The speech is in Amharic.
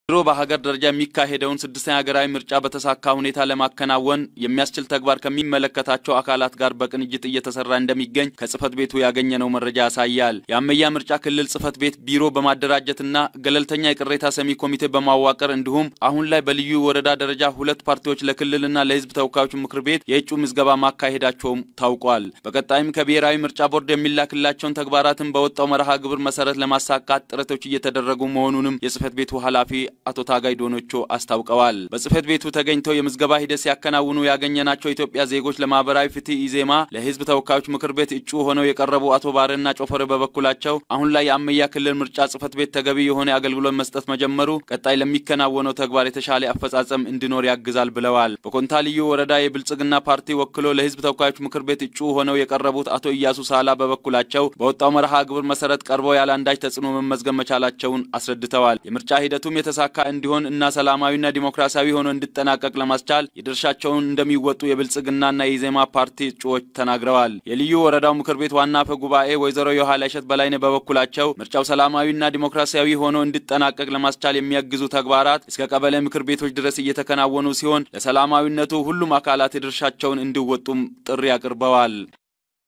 ድሮ በሀገር ደረጃ የሚካሄደውን ስድስተኛ ሀገራዊ ምርጫ በተሳካ ሁኔታ ለማከናወን የሚያስችል ተግባር ከሚመለከታቸው አካላት ጋር በቅንጅት እየተሰራ እንደሚገኝ ከጽህፈት ቤቱ ያገኘነው መረጃ ያሳያል። የአመያ ምርጫ ክልል ጽህፈት ቤት ቢሮ በማደራጀትና ገለልተኛ የቅሬታ ሰሚ ኮሚቴ በማዋቀር እንዲሁም አሁን ላይ በልዩ ወረዳ ደረጃ ሁለት ፓርቲዎች ለክልልና ለህዝብ ተወካዮች ምክር ቤት የእጩ ምዝገባ ማካሄዳቸውም ታውቋል። በቀጣይም ከብሔራዊ ምርጫ ቦርድ የሚላክላቸውን ተግባራትን በወጣው መርሃ ግብር መሰረት ለማሳካት ጥረቶች እየተደረጉ መሆኑንም የጽህፈት ቤቱ ኃላፊ አቶ ታጋይ ዶኖቾ አስታውቀዋል። በጽህፈት ቤቱ ተገኝተው የምዝገባ ሂደት ሲያከናውኑ ያገኘናቸው ኢትዮጵያ ዜጎች ለማህበራዊ ፍትህ ኢዜማ ለህዝብ ተወካዮች ምክር ቤት እጩ ሆነው የቀረቡ አቶ ባረና ጮፈሬ በበኩላቸው አሁን ላይ የአመያ ክልል ምርጫ ጽህፈት ቤት ተገቢ የሆነ አገልግሎት መስጠት መጀመሩ ቀጣይ ለሚከናወነው ተግባር የተሻለ አፈጻጸም እንዲኖር ያግዛል ብለዋል። በኮንታ ልዩ ወረዳ የብልጽግና ፓርቲ ወክሎ ለህዝብ ተወካዮች ምክር ቤት እጩ ሆነው የቀረቡት አቶ ኢያሱ ሳላ በበኩላቸው በወጣው መርሃ ግብር መሰረት ቀርበው ያለ አንዳች ተጽዕኖ መመዝገብ መቻላቸውን አስረድተዋል። የምርጫ ሂደቱም የተሳካ እንዲሆን እና ሰላማዊና ዲሞክራሲያዊ ሆኖ እንዲጠናቀቅ ለማስቻል የድርሻቸውን እንደሚወጡ የብልጽግናና የኢዜማ ፓርቲ እጩዎች ተናግረዋል። የልዩ ወረዳው ምክር ቤት ዋና አፈ ጉባኤ ወይዘሮ የኋላ እሸት በላይነህ በበኩላቸው ምርጫው ሰላማዊና ዲሞክራሲያዊ ሆኖ እንዲጠናቀቅ ለማስቻል የሚያግዙ ተግባራት እስከ ቀበሌ ምክር ቤቶች ድረስ እየተከናወኑ ሲሆን ለሰላማዊነቱ ሁሉም አካላት የድርሻቸውን እንዲወጡም ጥሪ አቅርበዋል።